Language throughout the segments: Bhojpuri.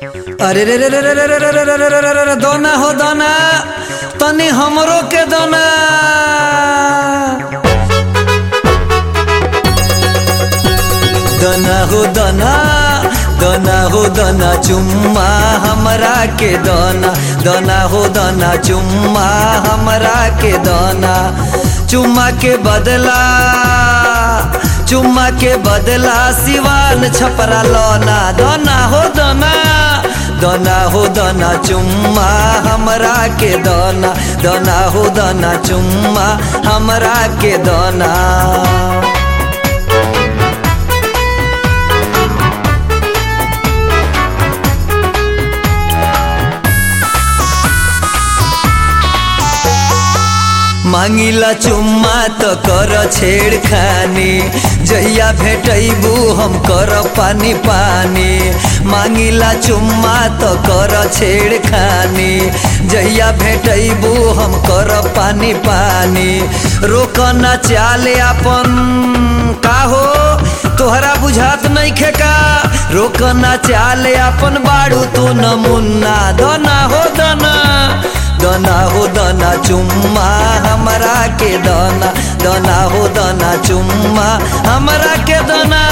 अरे रे रे रे रे रे रे रे रे रे रे रे रे रे दोना हो दोना तनी हमरो के दोना दोना हो दोना दोना हो दोना चुम्मा हमरा के दोना दोना हो दोना चुम्मा हमरा के दोना चुम्मा के बदला चुम्मा के बदला सिवान छपरा लोना दोना हो दोना दोना हो दोना चुम्मा हमरा के दोना दोना हो दोना चुम्मा हमरा के दोना मांगिला चुम्मा तो कर छेड़खानी जहिया भेटैबू हम कर पानी पानी मांगिला चुम्मा तो कर छेड़खानी जहिया भेटैबू हम कर पानी पानी रोकना चाले अपन का हो तोहरा बुझात नहीं खेका रोकना चाले अपन बाड़ू तू नमुन्ना दना हो दना दना हो दना चुम्मा हमरा के दना दना हो दना चुम्मा हमरा के दना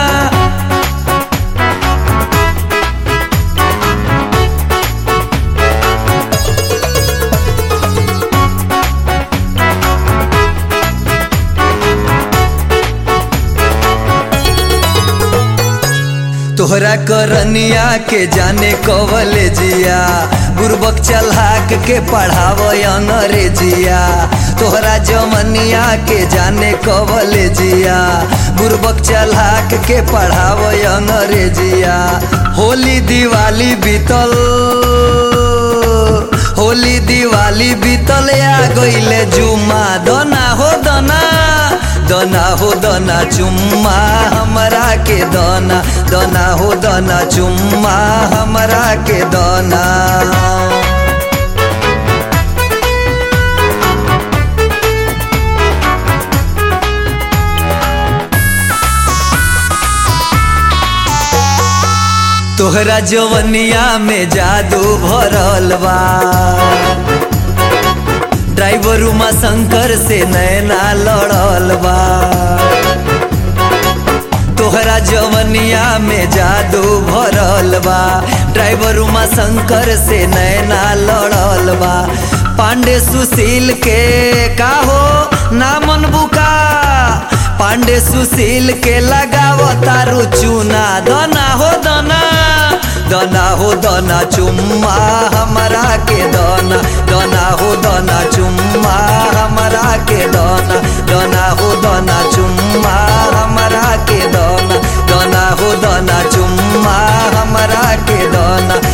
तोहरा करनिया के जाने कवले जिया बुरबक चलहाक के पढ़ाव अंग्रेजिया तोहरा जमनिया के जाने कवले जिया बुरबक चलहाक के पढ़ाव अंग्रेजिया होली दिवाली बीतल होली दिवाली बीतल आ गईले जुमा दना हो दना दना हो दना चुम्मा हमरा के दना दना हो दना चुम्मा हमरा के दना तोहरा जवनिया में जादू भरल बा ड्राइवर उमा शंकर से नैना लड़ल बा तोहरा जवनिया में जादू भरल बा ड्राइवर उमा शंकर से नैना लड़ल बा पांडे सुशील के का हो नामन बुका पांडे सुशील के लगाव तारू चूना दना हो दना दना हो दना चुम्मा हमरा के दना दना हो दना चुम्मा हमरा के दना दना हो दना चुम्मा हमरा के दना दना हो दना चुम्मा हमरा के दना